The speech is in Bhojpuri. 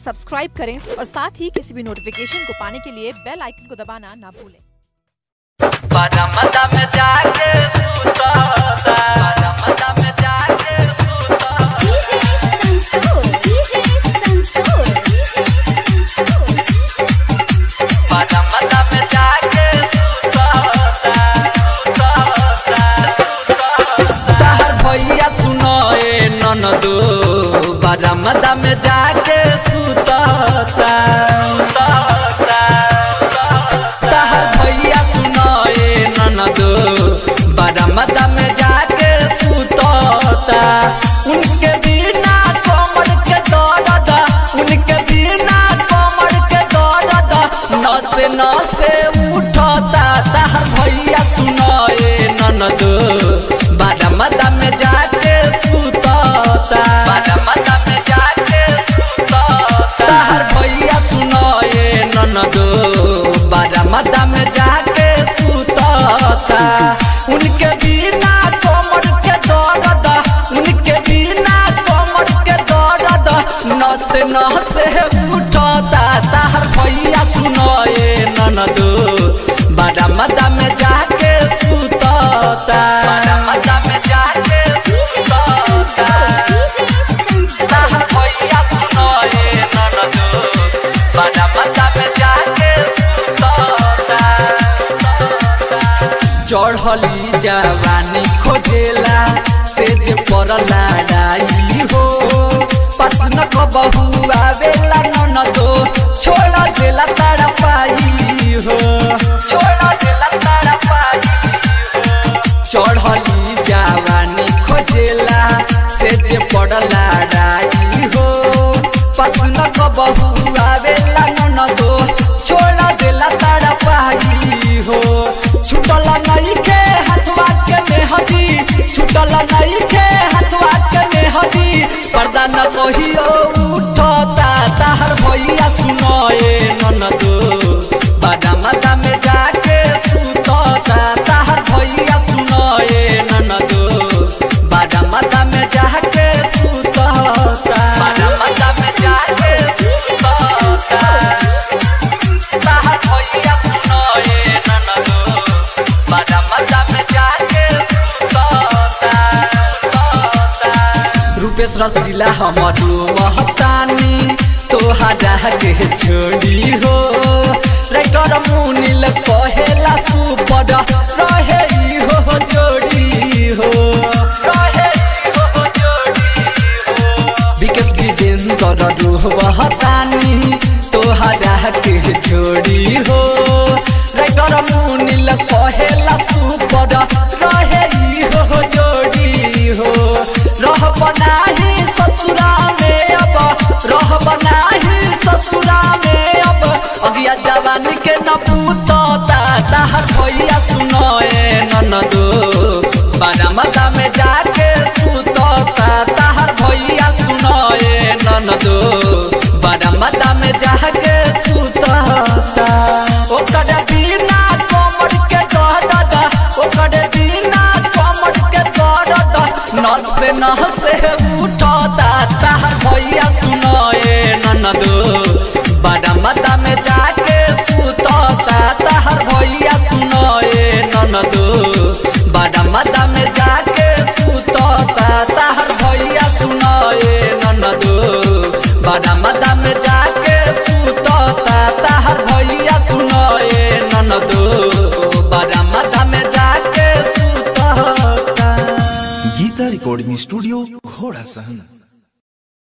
सब्सक्राइब करें और साथ ही किसी भी नोटिफिकेशन को पाने के लिए बेल आइकन को दबाना ना भूलें बरमदा में जाके सुता बरमदा में जाके सुता बरमदा में जाके सुता सुता सहर भैया सुनो ए ननदो बरमदा में जाके सुता सुता सहर भैया सुनो ए ननदो बरमदा में जाके सुतता उनके बिना कमर के दर्द उनके बिना कमर के दर्द नसे नसे उठता सहर भैया सुनो ए ननदो बरमदा में जाके सुतता बरमदा में जाके सुतता सहर भैया सुनो ए ननदो बरमदा में जाके सुतता उनके बिना कमर के दर्द उनके बिना कमर के दर्द नसे नसे उठता सहर भैया सुनो ए ननदो बरमदा में जाके सुतता बरमदा में जाके सुतता सहर भैया सुनो ए ननदो बरमदा में जाके सुतता चढ़ली जवानी खोजेला से जे पर लड़ाई हो पसन को बहु आवेला ननदो छोड़ देला तारा पाई हो छोड़ देला तारा पाई हो चढ़ली जवानी खोजेला से जे पर लड़ाई हो पसन को बहु आवेला ननदो छोड़ देला तारा पाई हो छुटल नहीं के हथवा के मेहदी छुटल नहीं के हथवा के मेहदी पर्दा न कहियो उठता ताहर भैया सुनो ए ननदो बाजा माता में जाके सुतता ताहर भैया सुनो ए ननदो बाजा माता में जाके सुतता बाजा माता में जाके सुतता ताहर भैया सुनो ए ननदो बड़ा मजा में जाके सुतता सुतता रूपेश रसीला हमरो महतानी तोहरा के छोड़ी हो रेक्टर मुनिल कहेला सुपड रहे ई हो जोड़ी हो रहे ई हो जोड़ी हो विकेश विजेंद्र रोहतानी तोहरा के छोड़ी हो रेक्टर मुनिल कहेला सुपड रहे ई हो जोड़ी हो रह बनाही ससुरा में अब रह बनाही ससुरा में अब अगिया जवान के न पूतता ताहर भैया सुनो ए ननदो बारा मता में जाके सुतता ताहर भैया सुनो ए ननदो बारा मता में जाके सुतता ओकर बिना कमर के दर्द ओकर बिना कमर के दर्द नसे नसे उठता ताहर भैया सुनो ए ननदो बड़ा मता में जाके सुतता ताहर भैया सुनो ए ननदो बड़ा मता में जाके सुतता ताहर भैया सुनो ए ननदो बड़ा मता में जाके सुतता ताहर भैया सुनो ए ननदो बड़ा मता में जाके सुतता गीता रिकॉर्डिंग स्टूडियो घोड़ा सहन